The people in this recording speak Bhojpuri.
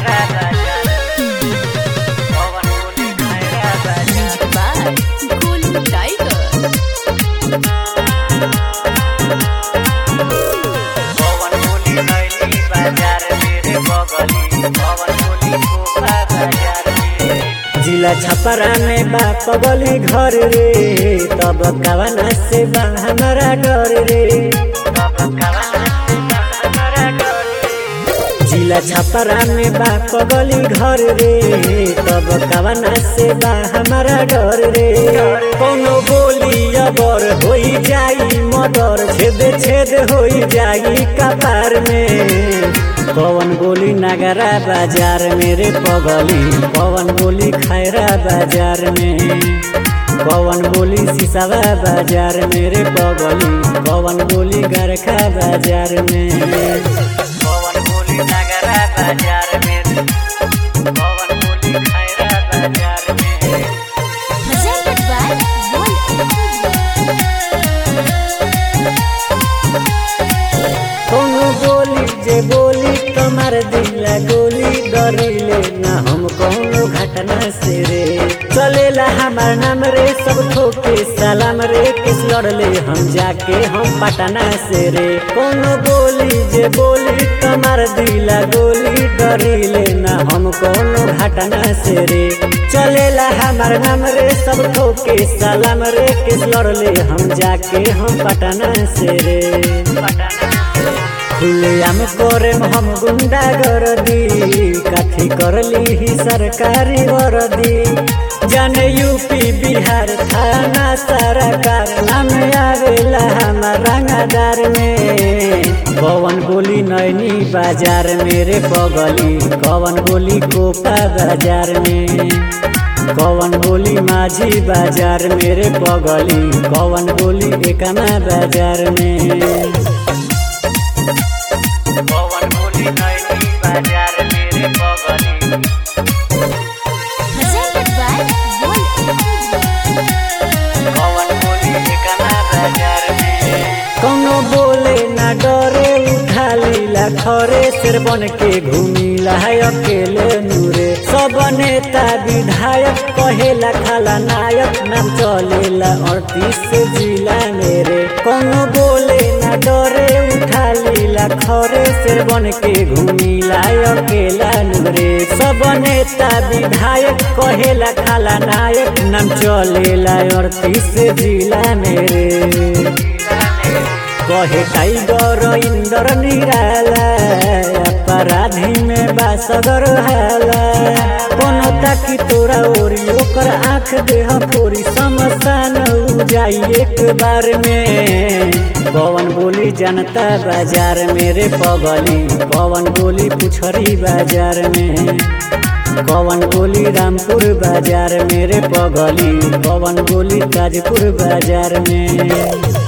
खैरा बाजार पवन बोली खैरा बाजार by Golden Tiger. पवन बोली नैनी बाजार मेरे बगली पवन बोली कोपा बाजार मेरे जिला छपरा में बा पगली घर रे तब कवना से बा हमारा डर रे तब कवना से बा हमारा डर रे जिला छपरा में बा पगली घर रे तब कवना से बा हमारा डर रे कोनो बोली अबर होई जाई मदर छेद छेद होई जाई कपार में पवन बोली नगरा बाजार मेरे पगली पवन बोली खैरा बाजार में पवन बोली सिसावा बाजार मेरे पगली पवन बोली गरखा बाजार में पवन बोली नगरा बाजार मेरे पवन बोली खैरा बाजार मेरे Presented by कोनो बोली जे बोली तुम्हार दिला गोली डरिले ना हम कोनो घटना से रे चलेला हमार नाम रे सब ठोके सलाम रे किस लड़ले हम जाके हम पटना से रे कोनो बोली जे बोली तुम्हार दिला गोली डरिले ना हम कोनो घटना से रे चलेला हमार नाम रे सब ठोके सलाम रे किस लड़ले हम जाके हम पटना से रे खुलेआम करे हम गुंडा गर्दी काठी करली ही सरकारी वर्दी जाने यूपी बिहार थाना सरकार नाम आवेला हमार रंगादार में पवन बोली नैनी बाजार मेरे बगली कवन बोली कोपा बाजार में कवन बोली माझी बाजार मेरे बगली कवन बोली एकमा बाजार में पवन बोली नैनी बाजार मेरे बगली Presented by पवन बोली एकमा बाजार मेरे कौनो बोले ना डरे उठा लीला खरे सिर बन के घूमिला है अकेले नूरे सब नेता विधायक कहेला खाला नायक नाम चलेला अड़तीस जिला मेरे कौनो बोले ना डरे उठा लीला खरे सिर बन के घूमिला है अकेला नूरे सब नेता विधायक कहेला खाला नायक नाम चलेला अड़तीस जिला मेरे कहे टाइगर इंदर निराला अपराधी में बासगर हाला कोनो ताकि तोरा ओरी ओकर आँख देह फोरी समसान उ जाई एक बार में पवन बोली जनता बाजार मेरे पगली पवन बोली पुछरी बाजार में पवन बोली रामपुर बाजार मेरे पगली पवन बोली ताजपुर बाजार में